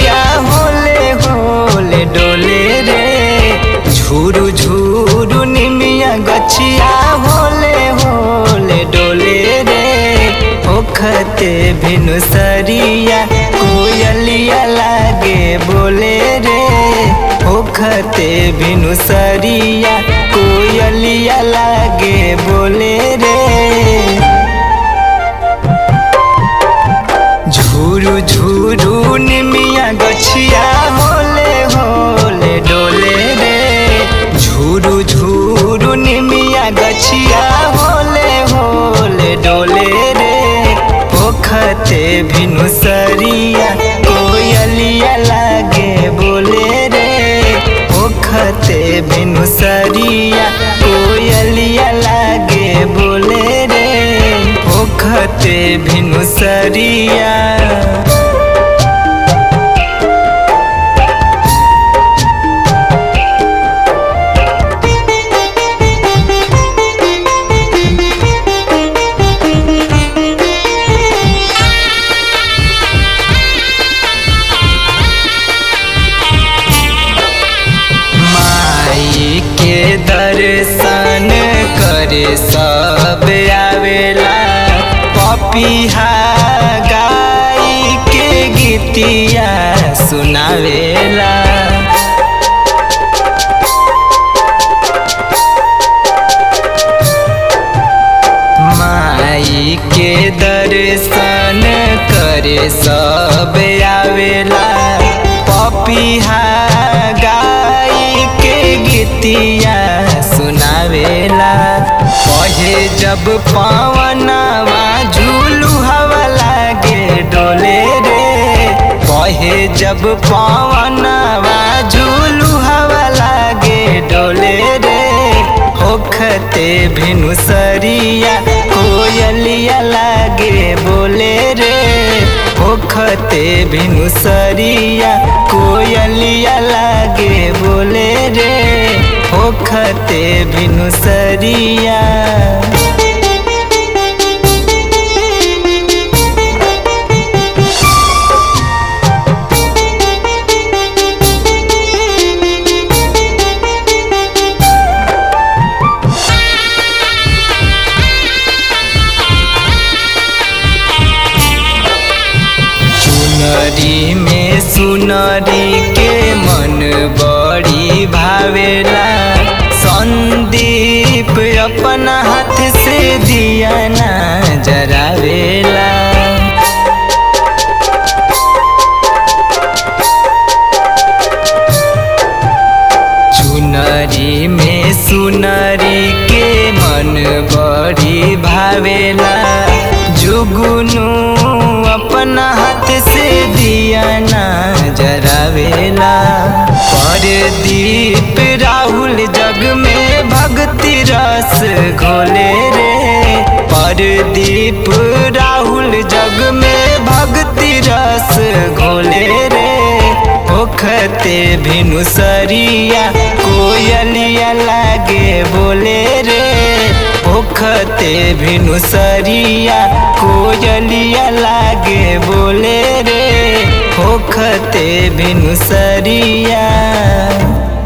गछिया होले होले डोले रे झूरू झूरू निमिया गछिया होले होले डोले रे ओखते भिनु सरिया कोयलिया लागे बोले रे ओखते भिनु सरिया कोयलिया लागे बोले रे झूरू झूरू निमिया गछिया होले होले डोले रे झूरू झूरू निमिया गछिया होले होले डोले रे ओखते भिनु सरिया कोयलिया लागे बोले रे ओखते भिनु सरिया कोयलिया लागे बोले रे ओखते भिनु सरिया माई के दर्शन करे सब आवेला पपिहा गाई के गीतिया सुनावेला माई के दर्शन करे सब आवेला पपिहा गाई के गीतिया सुनावेला पहे जब पवनवा झूलू हवा लागे डोले रे पहे जब पवनवा झूलू हवा लागे डोले रे ओखते भिनु सरिया कोयलिया लागे बोले रे ओखते भिनु सरिया कोयलिया लागे बोले रे ओखते भिनु सरिया चुनरी में सुनरी के मन बड़ी भावेला संदीप अपना हाथ से दिया ना जरावेला चुनरी में सुनरी के मन बड़ी भावेला जुगुनु अपना हाथ से दिया ना जरावेला परदीप राहुल जग में भक्ति रस घोले रे परदीप राहुल जग में भक्ति रस घोले रे ओखते भिनु सरिया कोयलिया लागे बोले रे ओखते भिनु सरिया कोयलिया लागे बोले रे ओखते भिनु सरिया